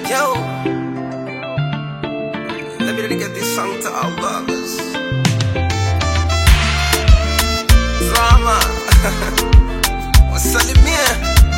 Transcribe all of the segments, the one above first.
Yo, let me dedicate this song to all lovers. Drama, wasalimie.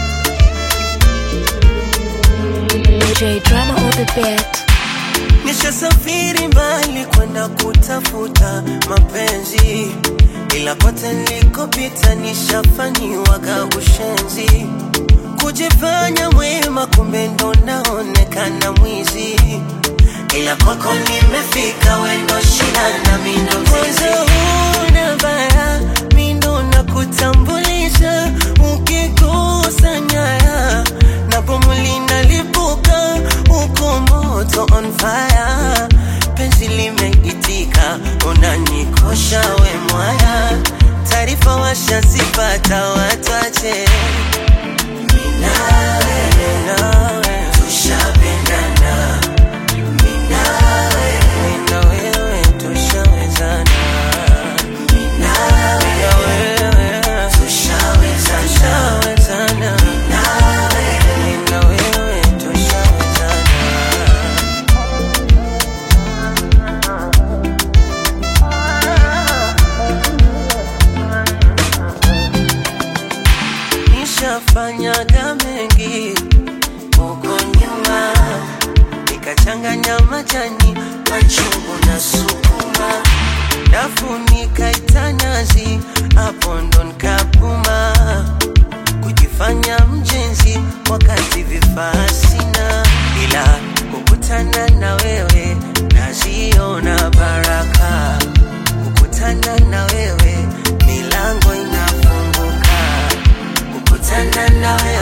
DJ Drama on the beat. Nishasafiri mbali kwenda kutafuta mapenzi, ila kote nilikopita nishafanyiwaga ushenzi, kujifanya mwema, kumbe ndo naonekana mwizi, ila kwako nimefika, wendo shida na mindo mzizi. Una baya, mindo nakutambulisha, ukikosa nyaya na bomu linalipuka, uko moto on fire, penzi limeitika, unanikosha we mwaya, taarifa washazipata, watache minawe, minawe, tushapendana minawe, mina wewe tushawezana minawe, mina wewe tushawezana minawe, mina wewe tushawezana nishafanyaga mengi huko nyuma, nikachanganya majani machungu na sukuma, dafu nikaita nazi, hapo ndo nikapuma, kujifanya mjenzi wakati vifaa sina, ila kukutana na wewe naziona baraka, kukutana na wewe milango inafunguka kukutana na wewe